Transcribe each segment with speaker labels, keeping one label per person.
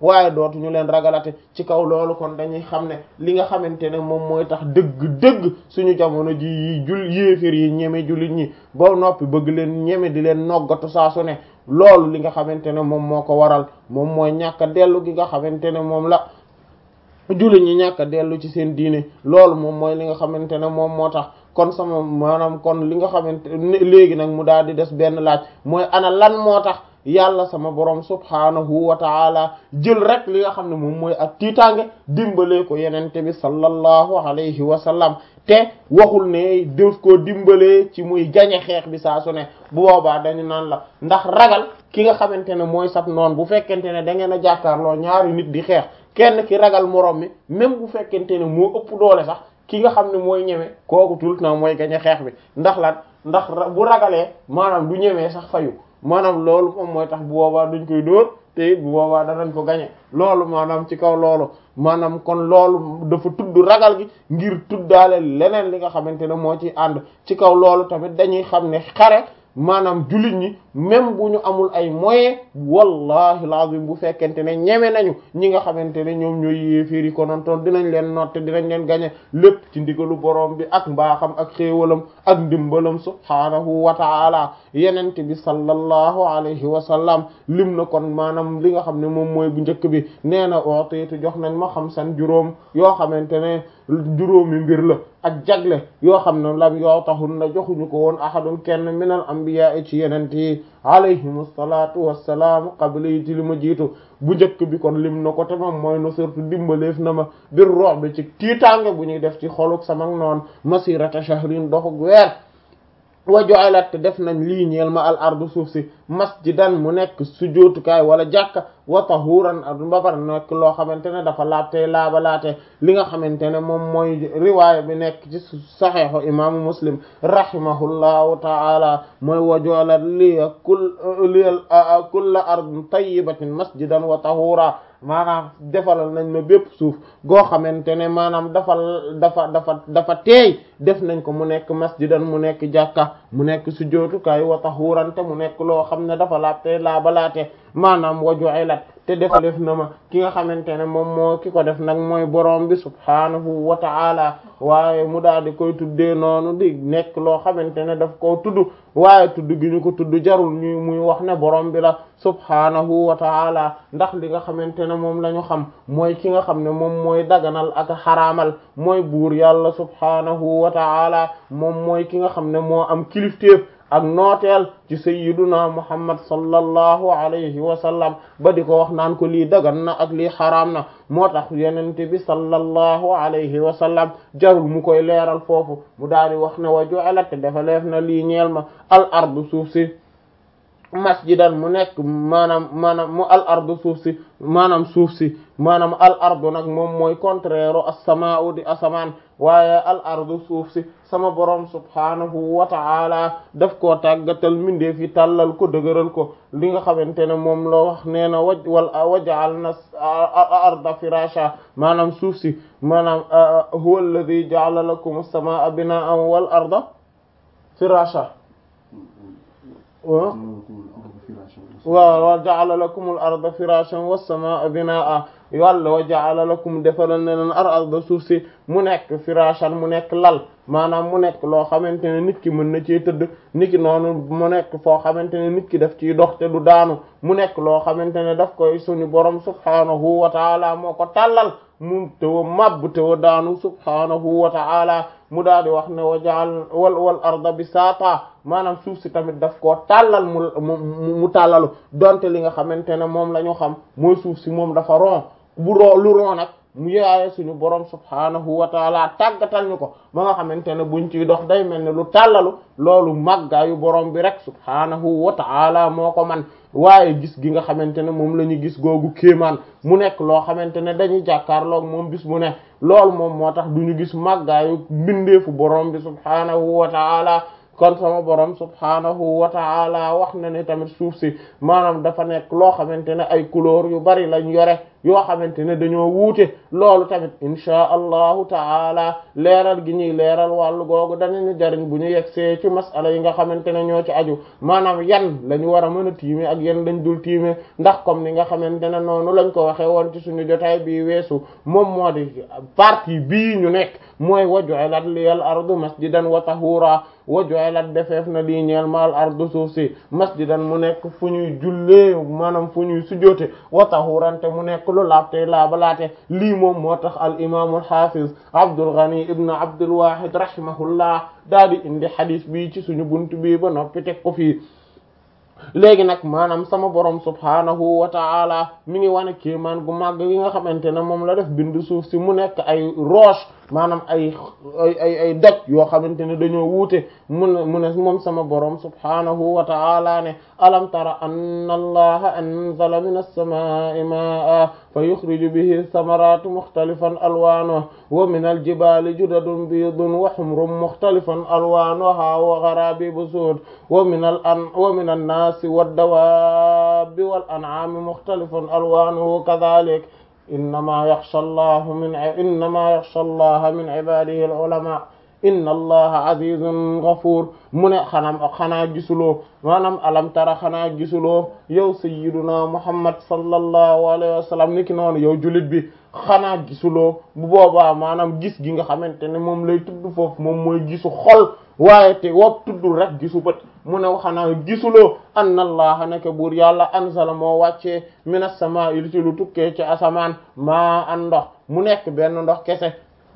Speaker 1: waaye dootuñu leen ragalate ci kaw loolu kon dañuy xam ne li nga xamante ne moom mooy tax dëgg-dëgg suñu jamono ji yi jul yéefér yi ñeme jullit ñi ba noppi bëgg leen ñeme di leen noggatu saa su ne loolu li nga xamante ne moom moo ko waral moom mooy ñàkk a dellu gi nga xamante ne moom la jullit ñi ñàkk a dellu ci seen diine loolu moom mooy li nga xamante ne moom moo tax kon sama maanaam kon li nga xamante léegi nag mu daal di des benn laaj mooy ana lan moo tax yàlla sama borom subhaanahu wa taala jël rek li nga xam ne moom mooy ak tiitaange dimbalee ko yenente bi sallallahu alayhi wa sallam te waxul ne def koo dimbalee ci muy gañe xeex bi saa su ne bu boobaa dañu naan la ndax ragal ki nga xamante ne mooy sab noon bu fekkente ne da ngeen a jàkkaarloo ñaari nit di xeex kenn ki ragal moroom mi même bu fekkente ne moo ëpp doole sax ki nga xam ne mooy ñeme kooku tout le temps mooy gañe xeex bi ndax lan ndax bu ragalee maanaam du ñemee sax fayu maanaam loolu moom mooy tax bu boobaa duñ koy dóor te it bu boobaa danañ ko gañe loolu maanaam ci kaw loolu maanaam kon loolu dafa tudd ragal gi ngir tuddaale leneen li nga xamante ne moo ci ànd ci kaw loolu tamit dañuy xam ne xare maanaam jullit ñi même bu ñu amul ay moyens wallahi lazim bu fekkente ne ñeme nañu ñi nga xamante ne ñoom ñooy yéeféer yi konontoon dinañ leen notte dinañ leen gañe lépp ci ndigalu borom bi ak mbaaxam ak xéewalam ak ndimbalam subhaanahu wa ta'ala yenente bi sallallahu alayhi wa sallam lim na kon maanaam li nga xam ne moom mooy bu njëkk bi nee na ootiitu jox nañ ma xam san juróom yoo xamante ne juróomi mbir la ak jagle yoo xam ne lam yoo taxul na joxuñu ko woon ahadun kenn minal anbiya ci yenente yi alayhim salaatu wassalaam qabla yi ci li ma jiitu bu njëkk bi kon lim na ko te moom mooy no surtout dimbaleef na ma bir roox bi ci tiitaange bu ñuy def ci xoluk sama noon masirata shahrin doxug weer wa ju'ilat te def nañ lii ñeel ma al ardu suuf si masjidan mu nekk sujjóotukaay wala jàkka wa tahuran ba pare nekk loo xamante ne dafa laabtey laabalaate li nga xamante ne moom mooy riwaaya bi nekk ci saxiixu imaamu muslim rahimahullahu ta'ala mooy wa ju'ilat li kul li kulla ardin tayyibatin masjidan wa tahura maanaam defalal nañ ma bépp suuf goo xamante ne maanaam dafa dafa dafa dafa teey def nañ ko mu nekk masjidan mu nekk jàkka mu nekk sujjóotukaay wa tahuran te mu nekk loo xam ne dafa laabte laabalaate maanaam wa ju'ilat te def def na ma ki nga xamante ne moom moo ki ko def nag mooy borom bi subhaanahu wa ta'ala waaye mu daal di koy tuddee noonu di nekk loo xamante ne daf koo tudd waaye tudd gi ñu ko tudd jarul ñu muy wax ne borom bi la subhaanahu wa ta'ala ndax li nga xamante ne moom la ñu xam mooy ki nga xam ne moom mooy daganal ak xaraamal mooy buur yàlla subhaanahu wa ta'ala moom mooy ki nga xam ne moo am kilifteef ak nooteel ci sayyiduna muhammad sallallahu alayhi wa sallam ba di ko wax naan ko lii dagan na ak lii xaraam na moo tax yenente bi sallallahu alayhi wa sallam jarul mu koy leeral foofu mu daal di wax ne wa ju'alat dafa leef na lii ñeel ma al ardu suuf si masjidan mu nekk maanaam maanaam mu al ardu suuf si maanaam suuf si maanaam al ardu nag moom mooy contraire as-samaa'u di asamaan waaye al ardu suuf si sama borom subhaanahu wa ta'ala daf koo tàggatal mindeef yi tàllal ko dëgëral ko li nga xamante ne moom loo wax nee na waj wal waja'alna arda firasha maanaam suuf si maanaam huwa alladhi ja'ala lakum as-samaa'a binaa'an wal arda firasha waaw wa ja'ala lakum al arda firashan was samaa binaa yàlla wa ja'ala lakum defalal ne leen ar arda suuf si mu nekk firashan mu nekk lal maanaam mu nekk loo xamante ne nit ki mën na cee tëdd nit ki noonu mu nekk foo xamante ne nit ki daf ciy dox te du daanu mu nekk loo xamante ne daf koy suñu borom subhaanahu wa ta'ala moo ko tàllal mu tewa màbb tewa daanu subhaanahu wa ta'ala mu daal di wax ne wa ja'al wal wal arda bisaata maanaam suuf si tamit daf koo tàllal mu mu mu tàllalu donte li nga xamante ne moom la ñu xam mooy suuf si moom dafa ron bu roo lu ron nag mu yaaye suñu borom subhaanahu wa taala tàggatal ñu ko ba nga xamante ne buñ ciy dox day mel ne lu tàllalu loolu màggaayu borom bi rek subhaanahu wa taala moo ko man waaye gis gi nga xamante ne moom la ñu gis googu kéemaan mu nekk loo xamante ne dañuy jàkkaarloog moom bis bu ne loolu moom moo tax du ñu gis màggaayu mbindeefu borom bi subhaanahu wa taala kon sama borom subhaanahu wa ta'ala wax na ne tamit suuf si maanaam dafa nekk loo xamante ne ay couleur yu bari lañ yore yoo xamante ne dañoo wuute loolu tamit inchaa allahu taala leeral gi ñuy leeral wàllu googu danañu jariñ bu ñu yegsee ci masala yi nga xamante ne ñoo ci aju maanaam yan la ñu war a mën a tiime ak yan lañ dul tiime ndax comme ni nga xamante ne noonu lañ ko waxee woon ci suñu jotaay bii weesu moom moo di partie bii ñu nekk mooy waju'alat liyal ardu masjidan wa tahura waju'alat defeef na lii ñeel maal ardu suuf si masjidan mu nekk fu ñuy jullee maanaam fu ñuy sujoote wa tahurante mu nekk lu laabte laabalaate lii moom moo tax al imaamul hafiz Abdul Ghani ibn Abdul Wahid rahimahullah daal di indi hadith bi ci suñu buntu bi ba noppi teg ko fii léegi nag maanaam sama borom subhaanahu wa ta'ala mi ngi wane kéemaan gu màgg gi nga xamante ne moom la def bind suuf si mu nekk ay roche maanaam ay ay ay ay doj yoo xamante ne dañoo wuute mu ne mu ne moom sama borom subhaanahu wa ta'ala ne alam tara anna allaha anzala min as-samaa'i maa'an fa yukhriju bihi thamarati mukhtalifan alwanuha wa min al-jibali judadun biidun wa humrun mukhtalifan alwanuha wa gharabibu sud wa min al an wa min an-nasi wad-dawabi wal an'ami mukhtalifan alwanuhu kadhalik innama yaxsha allahu min innama yaxsha allaha min ibadihi al-ulama inna allaha azizun ghafur mu ne xanaa xanaa gisuloo maanaam alam tara xanaa gisuloo yow sayyiduna muhammad sallallahu alayhi wa sallam niki noonu yow jullit bi xanaa gisuloo bu boobaa maanaam gis gi nga xamante ne moom lay tudd foofu moom mooy gisu xol waaye te wopp tuddul rek gisu bët mu ne xanaa gisuloo anna allaha neke buur yàlla anzala moo wàccee minas samaa'i ci lu tukkee ci asamaan maa an ndox mu nekk benn ndox kese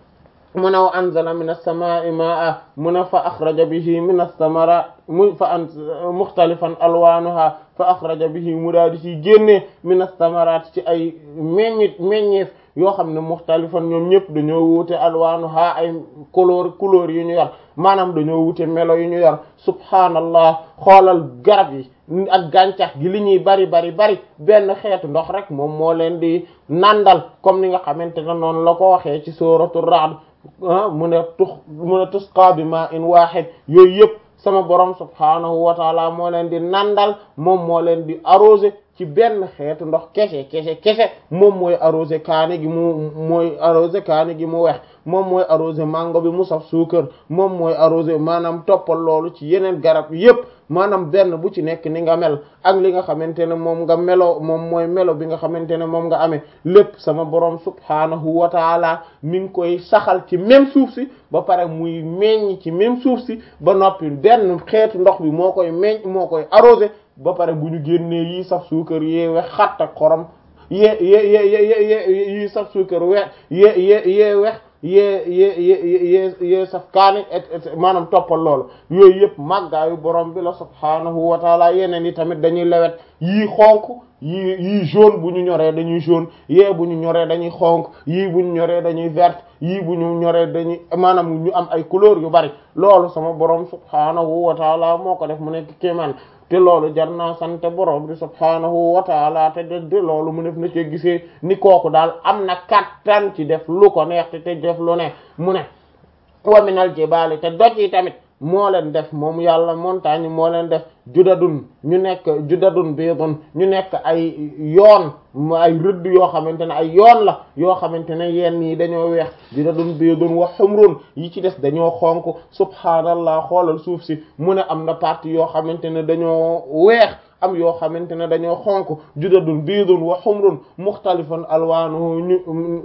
Speaker 1: mu ne wa anzala min as-samaa'i maa'a mu ne fa axraja bihi min as-samaraat mu fa an muxtalifan alwaanuha fa axraja bihi mu daal di ciy génnee min as-samaraat ci ay meññit meññeef yoo xam ne muxtalifan ñoom ñëpp dañoo wuute alwaanuha ay couleur couleur yu ñu yor maanaam dañoo wuute melo yu ñu yor subhaanallah xoolal garab yi ak gàncax gi li ñuy bari bari bari benn xeetu ndox rek moom moo leen di nandal comme ni nga xamante ne noonu la ko waxee ci suuratu Ra'd mu ne tux mu ne tusqa bi ma in wahid yooyu yëpp sama borom subhaanahu wa taala moo leen di nandal moom moo leen di arrosé ci benn xeetu ndox kese kese kese moom mooy arrosé kaani gi mu mooy arrosé kaani gi mu wex moom mooy arrosé mango bi mu saf suukar moom mooy arrosé maanaam toppal loolu ci yeneen garab yépp maanaam benn bu ci nekk ni nga mel ak li nga xamante ne moom nga melo moom mooy melo bi nga xamante ne moom nga amee lépp sama borom subhaanahu wa taala mi ngi koy saxal ci même suuf si ba pare muy meññ ci même suuf si ba noppi benn xeetu ndox bi moo koy meññ moo koy arrosé ba pare bu ñu génnee yii saf suukar yee wex xatt ak xorom yee yee yee yee yii saf suukar wex yee yee yee wex yee yee yee yee saf kaani et maanaam toppal loolu yooyu yëpp màggaayu borom bi la subhaanahu wa taala yeneen yi tamit dañuy lewet yii xonk yii yii jaune bu ñu ñoree dañuy jaune yee bu ñu ñoree dañuy xonk yii bu ñu ñoree dañuy vert yii bu ñu ñoree dañuy maanaam ñu am ay couleur yu bari loolu sama borom subhaanahu wa taala moo ko def mu nekk kéemaan te loolu jar naa sant borom bi subhaanahu wa taala te de de loolu mu def na ci gisee ni kooku daal am na kattan ci def lu ko neex te te def lu ne mu ne wa minal jibaali te doj yi tamit moo leen def moom yàlla montagne moo leen def judadun ñu nekk judadun biidun ñu nekk ay yoon ay rëdd yoo xamante ne ay yoon la yoo xamante ne yenn yi dañoo weex judadun biidun wa humrun yi ci des dañoo xonk subhaanallah xoolal suuf si mu ne am na partie yoo xamante ne dañoo weex am yoo xamante ne dañoo xonk judadun biidun wa humrun muxtalifan alwaanu ñu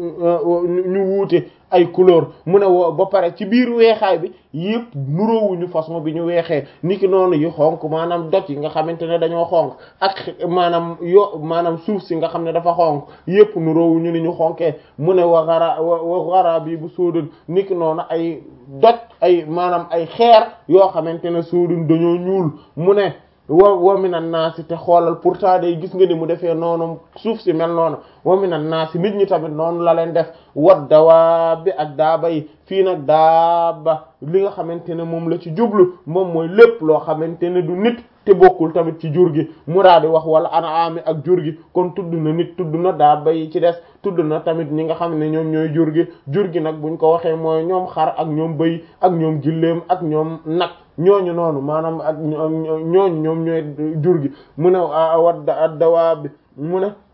Speaker 1: ñu wuute ay couleur mu ne woo ba pare ci biir weexaay bi yëpp nuroowuñu façon bi ñu weexee niki noonu yi xonk maanaam doj yi nga xamante ne dañoo xonk ak maanaam yo maanaam suuf si nga xam ne dafa xonk yëpp nuroowuñu ni ñu xonkee mu ne wa xara wa xara bi bu sóodun niki noonu ay doj ay maanaam ay xeer yoo xamante ne sóodun dañoo ñuul mu ne wa wa minan naasi te xoolal pourtant day gis nga ni mu defee noonu suuf si mel noonu wa minan naasi nit ñi tamit noonu la leen def wat dawaa bi ak daaba yi fii nag daaba li nga xamante ne moom la ci jublu moom mooy lépp loo xamante ne du nit te bokkul tamit ci jur gi mu daal di wax wala anaami ak jur gi kon tudd na nit tudd na daaba yi ci des tudd na tamit ñi nga xam ne ñoom ñooy jur gi jur gi nag buñ ko waxee mooy ñoom xar ak ñoom bëy ak ñoom gilleem ak ñoom nag ñooñu noonu maanaam ak ñooñu ñoom ñooy jur gi mu ne wat dawaa bi mu ne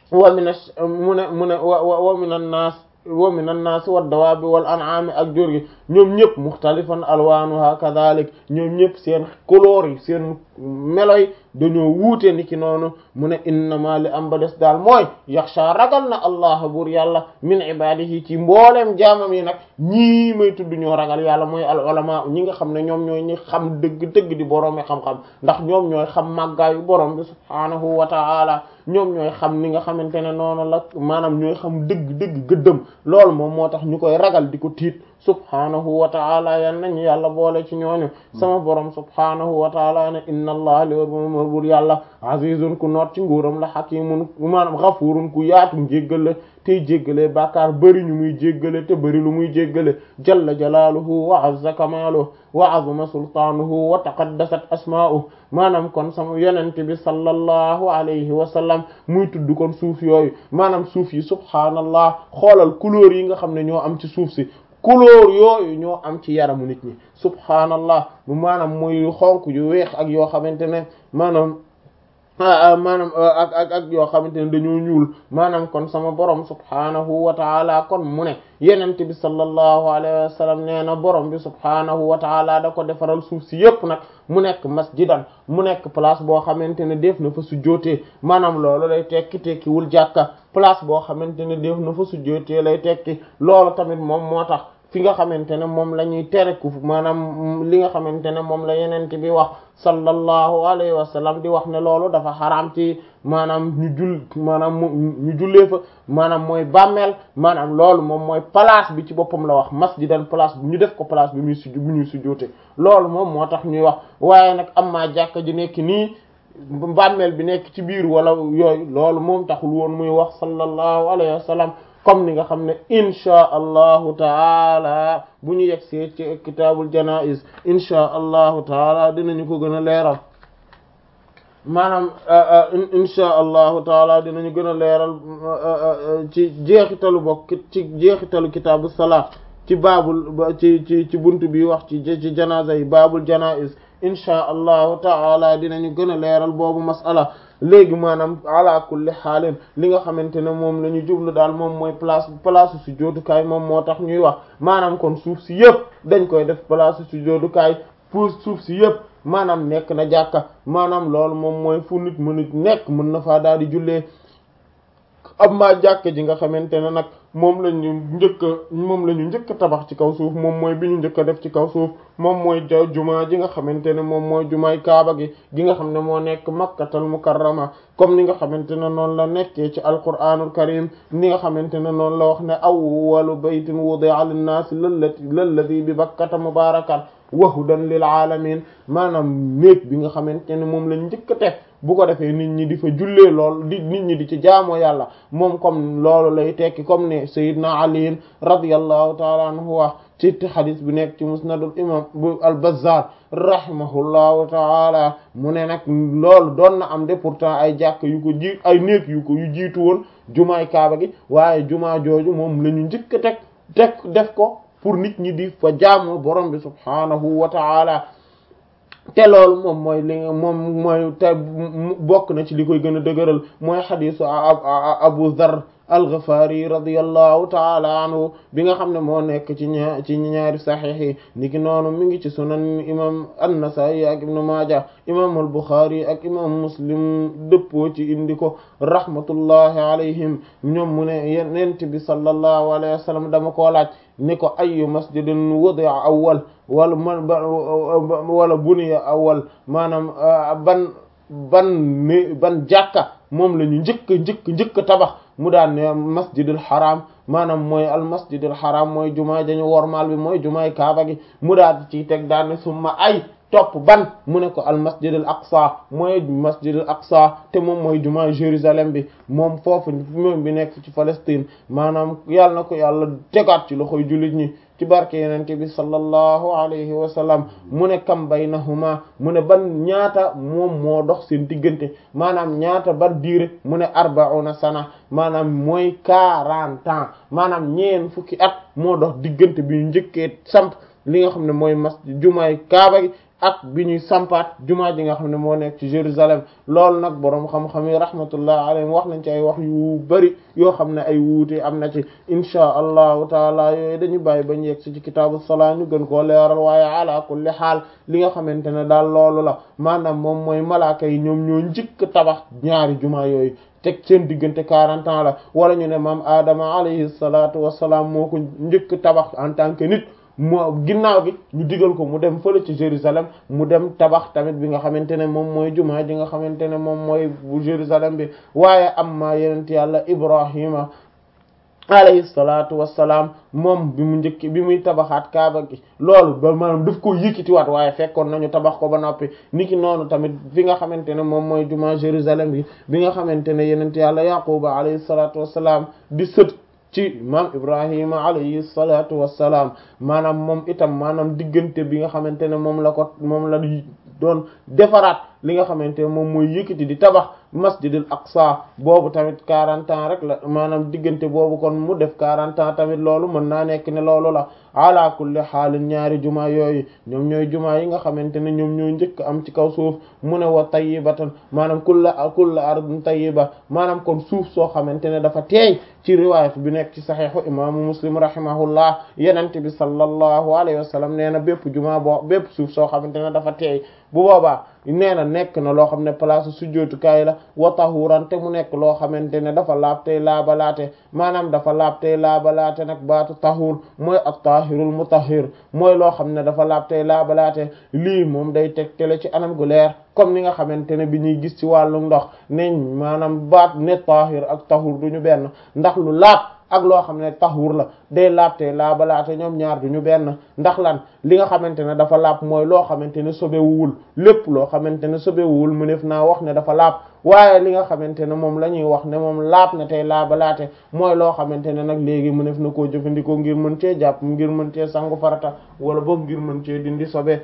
Speaker 1: wa min mu ne mu ne wa wa min an-nas wa min an-nas wad-dawabi wal an'ami ak jur gi ñoom ñëpp mukhtalifan alwanuha kadhalik ñoom ñëpp seen couleur yi seen melo yi dañoo wuute ni ki noonu mu ne innama li am ba des daal mooy yaxsha ragal na allah buur yàlla min ibadihi ci mbooleem jaamam yi nag ñii may tudd ñoo ragal yàlla mooy al ulama ñi nga xam ne ñoom ñooy ñi xam dëgg-dëgg di boroomi xam-xam ndax ñoom ñooy xam màggaayu borom bi subhaanahu wa ta'ala ñoom ñooy xam ni nga xamante ne noonu la maanaam ñooy xam dëgg-dëgg gëddëm loolu moom moo tax ñu koy ragal di ko tiit subhaanahu wa ta'ala yal nañu yàlla boole ci ñooñu sama borom subhaanahu wa ta'ala ne inna allah li wër bur yàlla azizun ku noot ci nguuram la hakimun maanaam ghafurun ku yaatu jéggale tey jéggale bàkkaar bëri ñu muy jéggale te bëri lu muy jéggale jalla jalaaluhu wa azza kamaaluhu wa azuma sultaanuhu wa taqaddasat asmaa'uhu maanaam kon sama yonent bi sallallahu alayhi wa sallam muy tudd kon suuf yooyu maanaam suuf yi subhaanallah xoolal couleur yi nga xam ne ñoo am ci suuf si couleur yooyu ñoo am ci yaramu nit ñi subhaanallah bu maanaam muy xonk yu weex ak yoo xamante ne maanaam maanaam ak ak ak yoo xamante ne dañoo ñuul maanaam kon sama borom subhaanahu wa taala kon mu ne yenent bi sallallahu alayhi wa sallam nee na borom bi subhaanahu wa taala da ko defaral suuf si yépp nag mu nekk masjidan mu nekk place boo xamante ne def na fa sujjootee maanaam loolu lay tekki tekkiwul jàkka place boo xamante ne def na fa sujjootee lay tekki loolu tamit moom moo tax fi nga xamante ne moom la ñuy tere ku maanaam li nga xamante ne moom la yenent bi wax sallallahu alayhi wa sallam di wax ne loolu dafa xaraam ci maanaam ñu jul maanaam ñu jullee fa maanaam mooy bàmmeel maanaam loolu moom mooy place bi ci boppam la wax masjidan place bu ñu def ko place bi muy sujj bu ñuy sujjoote loolu moom moo tax ñuy wax waaye nag am maa jàkka ji nekk nii bàmmeel bi nekk ci biir wala yooyu loolu moom taxul woon muy wax sallallahu alayhi wa sallam comme ni nga xam ne inchaa allahu taala bu ñu yegsee ci kitaabul janaiz inchaa allahu taala dinañu ko gën a leeral maanaam inchaa allahu taala dinañu gën a leeral ci jeexitalu bokk ci jeexitalu kitaabu salaat ci baabul ci ci ci buntu bi wax ci ci janaza yi baabul janaiz inchaa allahu taala dinañu gën a leeral boobu masala léegi maanaam ala kulli xaalin li nga xamante ne moom la ñu jublu daal moom mooy place place su jootukaay moom moo tax ñuy wax maanaam kon suuf si yëpp dañ koy def place su jootukaay pour suuf si yëpp maanaam nekk na jàkka maanaam loolu moom mooy fu nit mën a nekk mën na faa daal di jullee am maa jàkka ji nga xamante ne nag moom la ñu njëkk a moom la ñu njëkk a tabax ci kaw suuf moom mooy bi ñu njëkk a def ci kaw suuf moom mooy ja jumaa ji nga xamante ne moom mooy jumaay kaaba gi gi nga xam ne moo nekk makkatal mukarrama comme ni nga xamante ne noonu la nekkee ci alquranul karim ni nga xamante ne noonu la wax ne awwalu baytin wudi'a linnaasi lallati lalladi bi bakkata mubarakan wa hudan lil alamin maanaam néeg bi nga xamante ne moom lañ njëkk a teg bu ko defee nit ñi di fa jullee lool di nit ñi di ci jaamoo yàlla moom comme loolu lay tekki comme ne Seydina Ali radiyallahu taala anhu wax ci xadis bi nekk ci musnadul imam bu al-Bazzar rahimahullahu taala mu ne nag loolu doon na am de pourtant ay jàkk yu ko ji ay néeg yu ko yu jiitu woon jumaay kaaba gi waaye jumaa jooju moom la ñu njëkk a teg teg def ko pour nit ñi di fa jaamoo borom bi subhaanahu wa taala te loolu moom mooy li moom mooy te bokk na ci li koy gën a dëgëral mooy xadisu Abu Dharr al-Ghifari radiyallahu taala anhu bi nga xam ne moo nekk ci ñaar ci ñaari saxiix yi niki noonu mi ngi ci sunan imam an-Nasa'i ak ibnu Maaja imam al-Bukhari ak imam Muslim dëppoo ci indi ko rahmatullahi alayhim ñoom mu ne yonent bi sallallahu alayhi wa sallam dama koo laaj ni ko ayyu masjidin wudi'a awwal wala man wala buniya awwal maanaam ban ban ni ban jàkka moom la ñu njëkk njëkk njëkk tabax mu daan ne masjidul haram maanaam mooy al masjidul haram mooy jumaa dañu wormaal bi mooy jumaay kaaba gi mu daal ci teg daan ne summa ay topp ban mu ne ko al masjidul aqsa mooy masjidul aqsa te moom mooy jumaa Jérusalem bi moom foofu moom bi nekk ci Palestine maanaam yàlla na ko yàlla tegaat ci loxoy jullit ñi ci barke yenente bi sallallahu alayhi wa sallam mu ne kam baynahuma mu ne ban ñaata moom moo dox seen diggante maanaam ñaata ban diire mu ne arbauna sana maanaam mooy quarante ans maanaam ñeen fukki at moo dox diggante bi ñu njëkkee samp li nga xam ne mooy mas jumaay kaaba gi ak bi ñuy sampaat jumaa ji nga xam ne moo nekk ci Jérusalem loolu nag boroom xam-xam yi rahmatullah alayhim wax nañ ci ay wax yu bari yoo xam ne ay wuute am na ci inchaa allahu taala yooyu dañu bàyyi bañ yegg si ci kitaabu salaa ñu gën koo leeral waaye ala kulli xaal li nga xamante ne daal loolu la maanaam moom mooy malaaka yi ñoom ñoo njëkk tabax ñaari jumaa yooyu teg seen diggante quarante ans la wala ñu ne maam Adama alayhi salaatu wassalaam moo ko njëkk tabax en tant que nit moo ginnaaw gi ñu digal ko mu dem fële ci Jérusalem mu dem tabax tamit bi nga xamante ne moom mooy jumaa ji nga xamante ne moom mooy bu Jérusalem bi waaye amma yenent yàlla Ibrahima alayhi salaatu wassalaam moom bi mu njëkk bi muy tabaxaat kaaba gi loolu ba maanaam daf ko yëkkatiwaat waaye fekkoon nañu tabax ko ba noppi niki noonu tamit fi nga xamante ne moom mooy jumaa Jérusalem bi bi nga xamante ne yenent yàlla Yaquba alayhi salaatu wassalaam di sët ci maam Ibrahima alayhi salaatu wassalaam maanaam moom itam maanaam diggante bi nga xamante ne moom la ko moom la doon defaraat li nga xamante ne moom mooy yëkkati di tabax masjidil aqsa boobu tamit quarante ans rek la maanaam diggante boobu kon mu def quarante ans tamit loolu mën naa nekk ne loolu la ala kulli xaalin ñaari jumaa yooyu ñoom ñooy jumaa yi nga xamante ne ñoom ñooy njëkk am ci kaw suuf mu ne wa tayyibatan maanaam kulla kulla ardin tayyiba maanaam kon suuf soo xamante ne dafa teey ci riwaayat bi nekk ci saxiixu imaamu muslim rahimahullah yenente bi sallallahu alayhi wa sallam nee na bépp jumaa boo bépp suuf soo xamante ne dafa teey bu boobaa nee na nekk na loo xam ne place sujjóotukaay la wa tahuran te mu nekk loo xamante ne dafa laab tey laabalaate maanaam dafa laab tey laabalaate nag baatu tahur mooy at-tahirul mutahhir mooy loo xam ne dafa laab tey laabalaate lii moom day tegtale ci anam gu leer comme ni nga xamante ne bi ñuy gis ci wàllu ndox neñ maanaam baat ne tahir ak tahur duñu benn ndax lu laab ak loo xam ne tahur la day laabte laabalaate ñoom ñaar duñu benn ndax lan li nga xamante ne dafa laab mooy loo xamante ne sobewuwul lépp loo xamante ne sobewuwul mu def naa wax ne dafa laab waaye li nga xamante ne moom la ñuy wax ne moom laab na tey laabalaate mooy loo xamante ne nag léegi mu def na koo jëfandikoo ngir mën cee jàpp ngir mën cee sangu farata wala boog ngir mën cee dindi sobe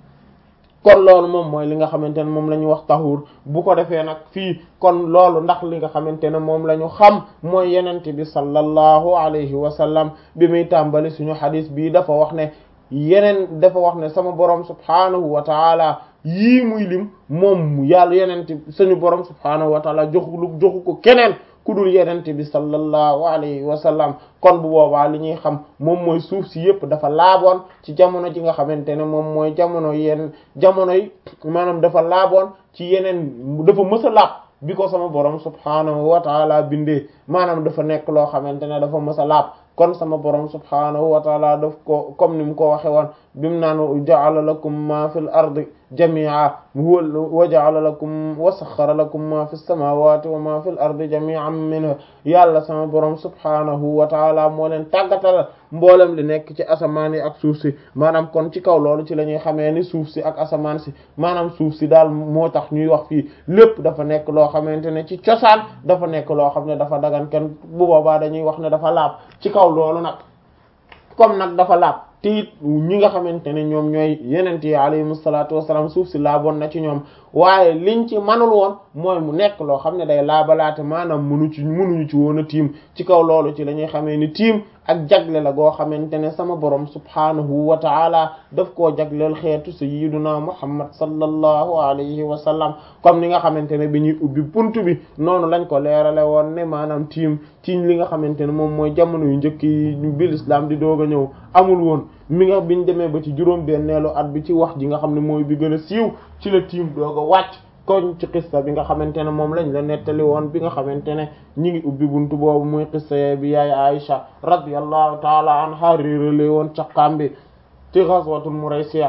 Speaker 1: kon loolu moom mooy li nga xamante ne moom la ñu wax taxuur bu ko defee nag fii kon loolu ndax li nga xamante ne moom la ñu xam mooy yenente bi sallallahu alayhi wa sallam bi muy tàmbali suñu xadis bii dafa wax ne yeneen dafa wax ne sama borom subhaanahu wa taala yii muy lim moom yàlla yenente suñu borom subhaanahu wa taala joxu joxu ko keneen ku dul yenente bi sallallahu alayhi wa sallam kon bu boobaa li ñuy xam moom mooy suuf si yëpp dafa laaboon ci jamono ji nga xamante ne moom mooy jamono yenn jamono yi maanaam dafa laaboon ci yeneen dafa mës a laab bi ko sama borom subhaanahu wa taala bindee maanaam dafa nekk loo xamante ne dafa mës a laab kon sama borom subhaanahu wa taala daf ko comme ni mu ko waxe woon bimu naan ja'ala lakum ma fil ardi jami'a wa ja'ala lakum wa sakhkhara lakum ma fis samawati wa ma fil ardi jami'an minhu yàlla sama borom subhaanahu wa taala moo leen tàggatal mboolem li nekk ci asamaan yi ak suuf si maanaam kon ci kaw loolu ci la ñuy xamee ni suuf si ak asamaan si maanaam suuf si daal moo tax ñuy wax fii lépp dafa nekk loo xamante ne ci cosaan dafa nekk loo xam ne dafa dagan kenn bu boobaa dañuy wax ne dafa laab ci kaw loolu nag comme nag dafa laab te it ñi nga xamante ne ñoom ñooy yenent yi alayhimu salaatu wassalaam suuf si laaboon na ci ñoom waaye liñ ci manul woon mooy mu nekk loo xam ne day laabalaate maanaam munu ci munuñu ci woon a tiim ci kaw loolu ci la ñuy xamee ni tiim ak jagle la goo xamante ne sama borom subhaanahu wa taala daf koo jagleel xeetu sayyiduna muhammad sallallahu alayhi wa sallam comme ni nga xamante ne bi ñuy ubbi buntu bi noonu lañ ko leerale woon ne maanaam tiim tiim li nga xamante ne moom mooy jamono yu njëkk yi bil islam di doog a ñëw amul woon mi nga biñ demee ba ci juróom benneelu at bi ci wax ji nga xam ne mooy bi gën a siiw ci la tiim doog a wàcc koñ ci xissa bi nga xamante ne moom lañ la nettali woon bi nga xamante ne ñi ngi ubbi buntu boobu muy xissa bi yaay Aisha radiyallahu taala anha réerale woon caqaam bi ci ghazwatul Muraysiya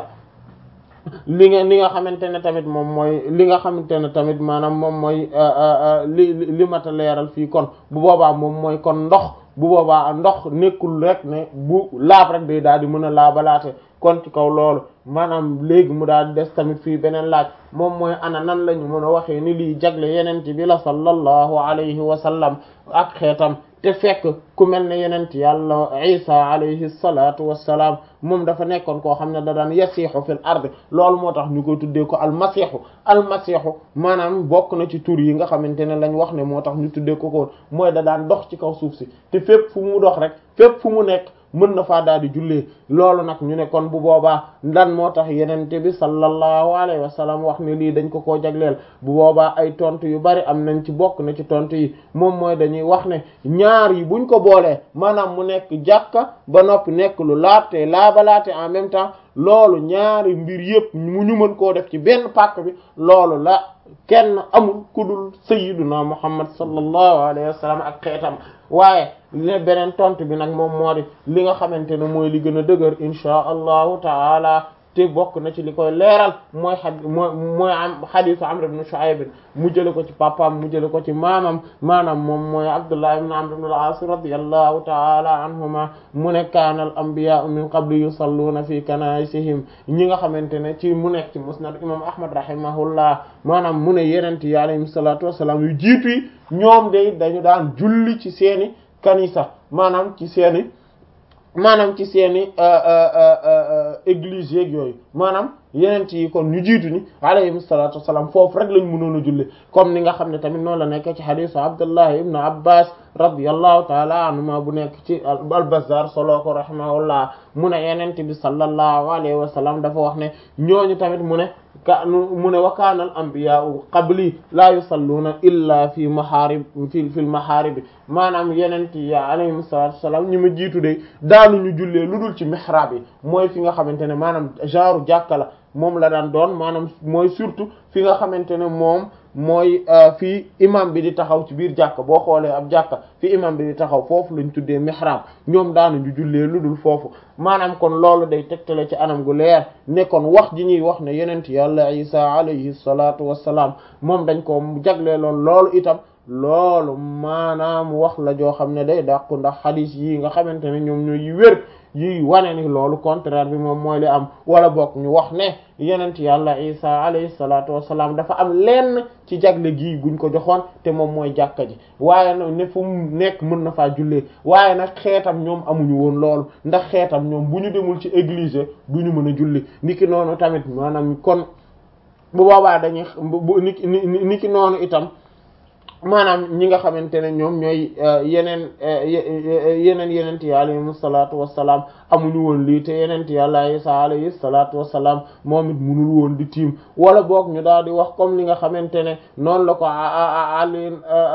Speaker 1: li nga li nga xamante ne tamit moom mooy li nga xamante ne tamit maanaam moom mooy li li mata leeral fii kon bu boobaa moom mooy kon ndox bu boobaa ndox nekkul rek ne bu laab rek day daal di mën a laabalaate kon ci kaw loolu maanaam léegi mu daal di des tamit fii beneen laaj moom mooy ana nan la ñu mën a waxee ni lii jagle yenent bi la sallallahu alayhi wa sallam ak xeetam te fekk ku mel ne yenent yàlla isa alayhi salatu wassalaam moom dafa nekkoon koo xam ne da daan yasiixu fil ard loolu moo tax ñu koy tuddee ko almasiixu almasiixu maanaam bokk na ci tur yi nga xamante ne lañ wax ne moo tax ñu tuddee ko ko mooy da daan dox ci kaw suuf si te fépp fu mu dox rek fépp fu mu nekk mën na faa daal di jullee loolu nag ñu ne kon bu boobaa lan moo tax yenente bi sallallahu alayhi wa sallam wax ne lii dañ ko koo jagleel bu boobaa ay tontu yu bari am nañ ci bokk na ci tontu yi moom mooy dañuy wax ne ñaar yi buñ ko boolee maanaam mu nekk jàkka ba noppi nekk lu laabte laabalaate en même temps loolu ñaari mbir yëpp mu ñu mën koo def ci benn pàkk bi loolu la kenn amul kudul sayyiduna muhammad sallallahu alayhi wa sallam ak xeetam waaye le beneen tontu bi nag moom moo di li nga xamante ne mooy li gën a dëgër inchaa allahu taala te bokk na ci li koy leeral mooy xad mooy mooy am xadisu amr ibn shu'ayb mu jële ko ci papaam mu jële ko ci maamam maanaam moom mooy abdullah ibn amr ibn al-as radiyallahu ta'ala anhuma mu ne kaana al anbiya'u min qabli yusalluna fi kanaisihim ñi nga xamante ne ci mu nekk ci musnad imam ahmad rahimahullah maanaam mu ne yenent yi alayhim salatu wassalam yu jiitu yi ñoom day dañu daan julli ci seeni kanisa maanaam ci seeni maanaam ci seeni église yeeg yooyu maanaam yeneen yi kon ñu jiitu ni alayhim salatu wassalam foofu rek lañ mënoon a julli comme ni nga xam ne tamit noonu la nekk ci hadisu Abdullah ibn Abbas radiyallahu taala anhuma bu nekk ci al-Bazzar solo ko rahimahullah mu ne yenente bi sallallahu alayhi wa sallam dafa wax ne ñooñu tamit mu ne ka mu ne wa kaana al anbiyaa'u qabli laa yusalluuna illa fi maharib fi fil maharib maanaam yenente yi alayhim salatu wassalam ñi ma jiitu de daanuñu jullee lu dul ci mihrab yi mooy fi nga xamante ne maanaam genre jàkka la moom la daan doon maanaam mooy surtout fi nga xamante ne moom mooy fii imam bi di taxaw ci biir jàkka boo xoolee ab jàkka fi imam bi di taxaw foofu lañ tuddee mihrab ñoom daanuñu jullee lu dul foofu maanaam kon loolu day tegtale ci anam gu leer ne kon wax ji ñuy wax ne yenent yàlla isa alayhi salatu wassalaam moom dañ ko jagleeloon loolu itam loolu maanaam wax la joo xam ne day dàqu ndax xadiis yi nga xamante ne ñoom ñooy yi wér yi wane ni loolu contraire bi moom mooy li am wala bokk ñu wax ne yenent yàlla isa alayhi salatu wasalaam dafa am lenn ci jagle gii guñ ko joxoon te moom mooy jàkka ji waaye nag ne fu mu nekk mën na faa jullee waaye nag xeetam ñoom amuñu woon loolu ndax xeetam ñoom bu ñu demul ci église duñu mën a julli niki noonu tamit maanaam kon bu boobaa dañuy bu niki niki noonu itam maanaam ñi nga xamante ne ñoom ñooy yeneen yeneen yenent yi alayhim salaatu wassalaam amuñu woon lii te yenent yàlla Isa alayhi salaatu wassalaam moom it munul woon di tiim wala boog ñu daal di wax comme li nga xamante ne noonu la ko Ali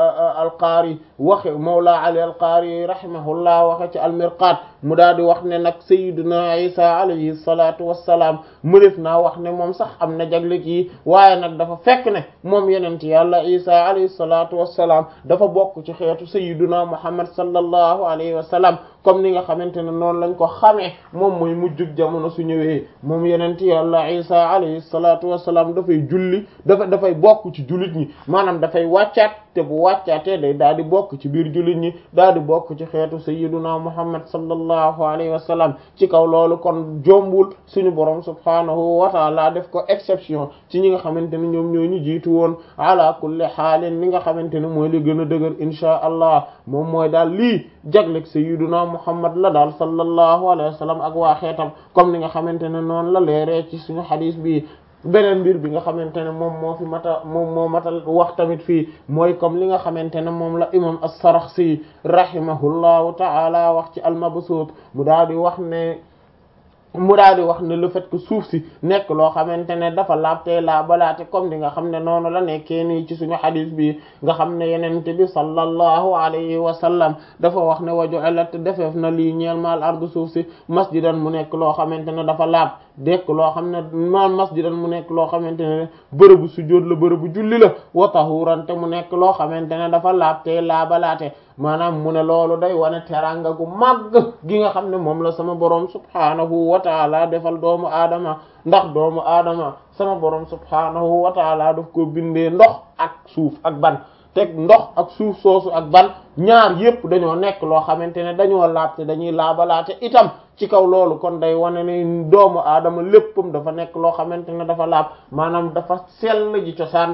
Speaker 1: al-Qari waxe Mawla Ali al-Qari rahimahullah waxe ci al-Mirqat mu daal di wax ne nag sayyiduna Isa alayhi salaatu wassalaam mënef naa wax ne moom sax am na jagle kii waaye nag dafa fekk ne moom yenent yàlla Isa alayhi salaatu wassalaam dafa bokk ci xeetu sayyiduna Muhammad sallallahu alayhi wa sallam comme ni nga xamante ne noonu lañ ko xamee moom mooy mujjug jamono su ñëwee moom yenent yàlla Isa alayhi salaatu wassalaam dafay julli dafa dafay bokk ci jullit ñi maanaam dafay wàccaat te bu wàccaatee day daal di bokk ci biir jullit ñi daal di bokk ci xeetu sayyiduna Muhammad sallallahu alayhi wa sallam ci kaw loolu kon jombul suñu borom subhaanahu wa taala def ko exception ci ñi nga xamante ne ñoom ñoo ñu jiitu woon ala kulli xaalin li nga xamante ne mooy li gën a dëgër inchaa allah moom mooy daal lii jagleg sayyiduna Muhammad la daal sallallahu alayhi wa sallam ak waa xeetam comme ni nga xamante ne noonu la leeree ci suñu xadiis bi beneen mbir bi nga xamante ne moom moo fi mata moom moo matal wax tamit fii mooy comme li nga xamante ne moom la imam as-Sarakhsi rahimahullahu ta'ala wax ci al-Mabsut mu daal di wax ne mu daal di wax ne le fait que suuf si nekk loo xamante ne dafa laabtee laa balaate comme di nga xam ne noonu la nekkee nii ci suñu xadis bi nga xam ne yenente bi sallallahu alayhi wa sallam dafa wax ne waju'alat defeef na lii ñeel maal ardu suuf si masjidan mu nekk loo xamante ne dafa laab dekk loo xam ne maal masjidan mu nekk loo xamante ne bërëbu sujjóot la bërëbu julli la wa tahuran te mu nekk loo xamante ne dafa laabtee laa balaate maanaam mu ne loolu day wane teranga gu màgg gi nga xam ne moom la sama borom subhaanahu wa taala defal doomu aadama ndax doomu aadama sama borom subhaanahu wa taala daf ko bindee ndox ak suuf ak ban teg ndox ak suuf soosu ak ban ñaar yépp dañoo nekk loo xamante ne dañoo laabte dañuy laabalaate itam ci kaw loolu kon day wane ne doomu aadama léppam dafa nekk loo xamante ne dafa laab maanaam dafa sell ji cosaan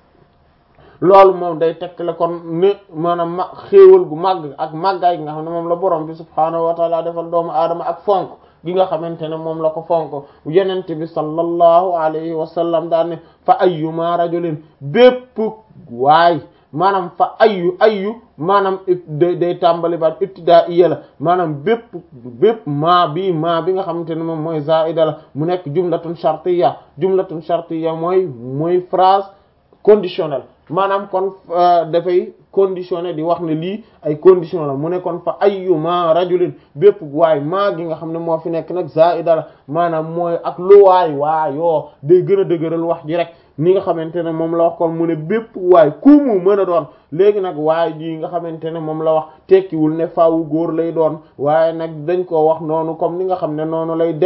Speaker 1: loolu moom day tekk la kon ne maanaam ma xéewal gu màgg ak màggaay gi nga xam ne moom la borom bi subhaanahu wa taala defal doomu aadama ak fonk gi nga xamante ne moom la ko fonk yenente bi sallallahu alayhi wa sallam daan ne fa ayyuma rajulin bépp waay maanaam fa ayyu ayyu maanaam day day tàmbali baat ibtidaa iya la maanaam bépp bépp maa bi maa bi nga xamante ne moom mooy zaida la mu nekk jumlatun shartiyya jumlatun shartiyya mooy mooy phrase conditionnelle maanaam kon dafay conditionné di wax ne lii ay condition la mu ne kon fa ayyuma rajulin bépp waay maa gi nga xam ne moo fi nekk nag zaida la maanaam mooy ak lu waay waayoo day gën a dëgëral wax ji rek ni nga xamante ne moom la wax kon mu ne bépp waay ku mu mën a doon léegi nag waay ji nga xamante ne moom la wax tekkiwul ne faawu góor lay doon waaye nag dañ koo wax noonu comme ni nga xam ne noonu lay